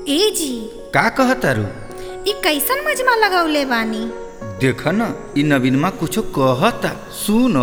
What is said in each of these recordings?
ए जी का कहतारू ई कैसन मजमा लगौले बानी देख न इ नवीनमा कुछो कहता सुन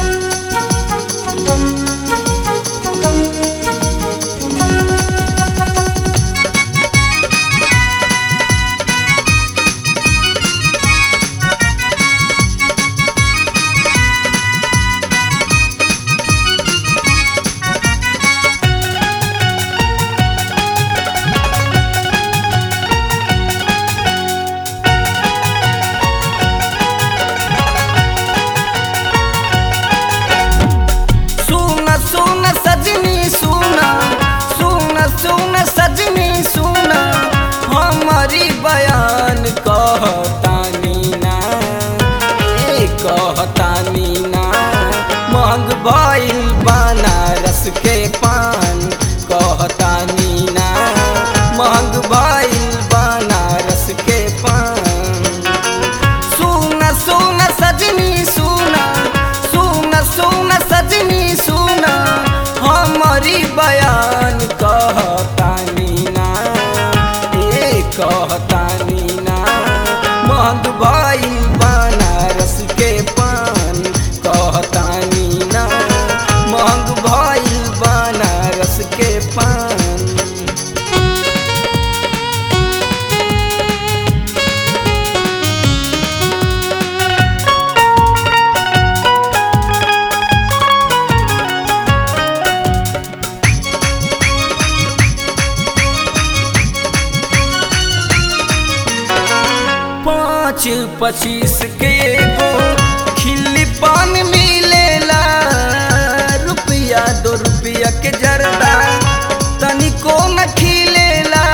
सुन सुन सजनी सुन सुन सुन सजनी सुन हमारी बयान कहतानी ना ए कहतानी ना महंग भइल बनारस के पान कहतानी ना महंग भइल बनारस के पान सुन सुन सजनी सुन सुन सुन सजनी सुन हमारी बयान कहतानी ना ए कहतानी ना महंग भइल बनारस के पान कहतानी ना महंग भइल बनारस के पान पाँच पच्चीस के एगो खिल्ली पान मिलेला रुपया दो रुपया के जरदा तनिको न खिलेला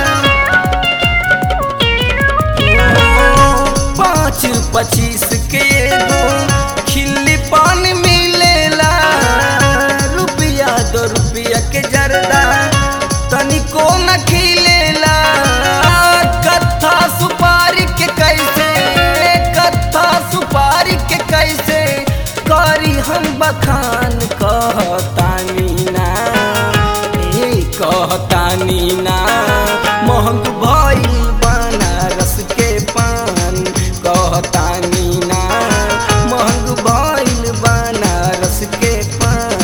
पाँच पच्चीस के एगो खिल्ली पान मिलेला रुपया दो रुपया के जरदा तनिको न खिलेला कत्था सुपारी के कैसे कत्था सुपारी के कैसे करी हम बखान कहतानी ना ए कहतानी ना महंग भइल बनारस के पान कहतानी ना महंग भइल बनारस के पान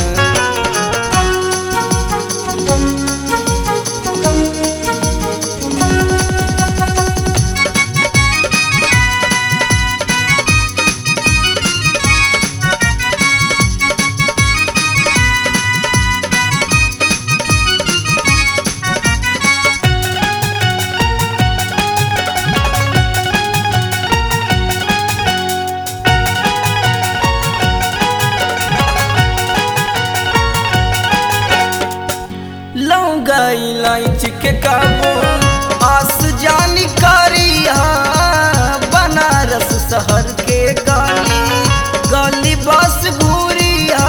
लौंगा इलायची के काबू आस जानी करिया बनारस शहर के गली गली बस घूरिया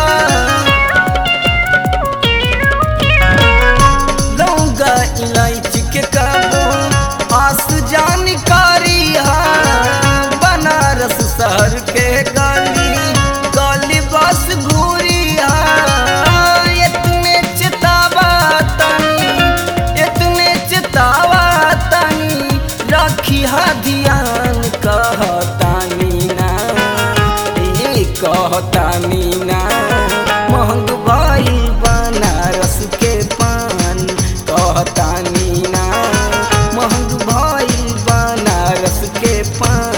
लौंगा इलायची के काबू आस जानी करिया बनारस शहर के गली गली बस घूरिया इतने चितावा तनी इतने चितावा तनी रखी हा ध्यान कहतानी ना ए कहतानी ना महंग भइल बनारस के पान कहतानी ना महंग भइल बनारस के पान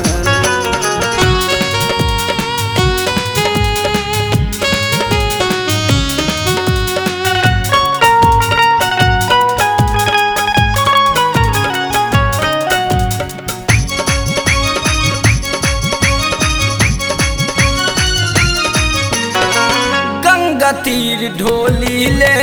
गंगा तीर ढोली ले